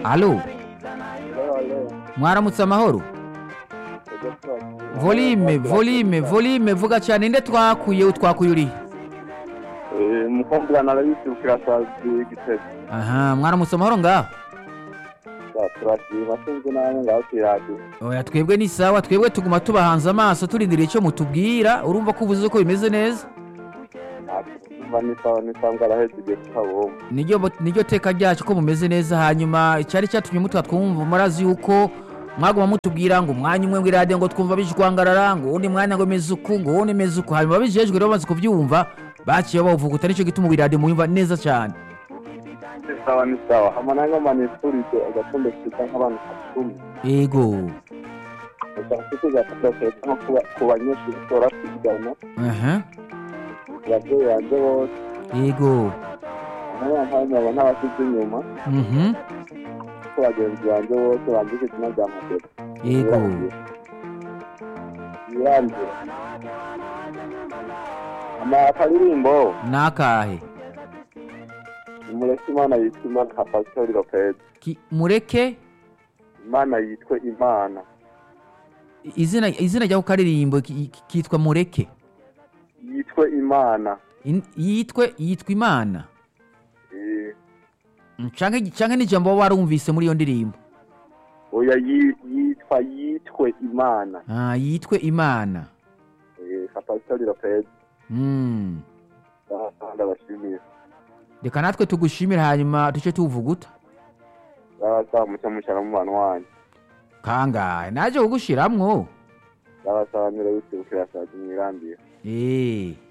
alo mwaramutse amahoro volume volume volume vuga cyane nde twakuye utwakuye urihe umukobwa narabisukira sazi igitego aha mwaramutse amahoro ngaho turashima sinzi namwe ngaho kwiradiyo oya twebwe ni sawa twebwe tuguma tubahanze amaso turindiriye icyo mutubwira urumva ko uvuze ko bimeze neza mba nisawa nisawa ngo araheze igihe tutabumva niryo niryo teka ryacu ko mumeze neza hanyuma icyari cyatumye mutwa twumva murazi yuko mwaguma mutubwira ngo umwanya umwe w'iradiyo ngo twumva bijwangarara ngo uwundi mwanya ngo meze uku ngo uwundi meze uku hanyuma bijejwe rero bamaze kubyumva baciye bavuguta nicyo gituma iradiyo muyumva neza cyane nisawa nisawa hama nange manifurije agatumbe kita nk'abantu cumi yego gusa mfite gatoke nko kuba- ku banyeshuri tora kwigana aha ababyeyi banje bose yego n'abampamyabo n'abasize inyuma mhm ko bagenzi banje bose bandika izina rya madera yego yirangira ama akaririmbo nakahe umureke imana yitwa imana nka pasitori lopez Ki- mureke imana yitwe imana izina izina rya karirimbo ki- ki- kitwa mureke yitwe imana In- yitwe yitwa imana Eh, Mm, canke canke n'ijambo waba warumvise muri iyo ndirimbo oya yi- yitwa yitwe imana ah yitwe imana Eh, nka pasitori lopez mm. ndabashimiye reka natwe tugushimire hanyuma duce tuvuguta ndabasaba mucyo mucara mu bantu wanyu kangahe naje kugushiramwo ndabasaba mire wisibukira sazi mwirambire eh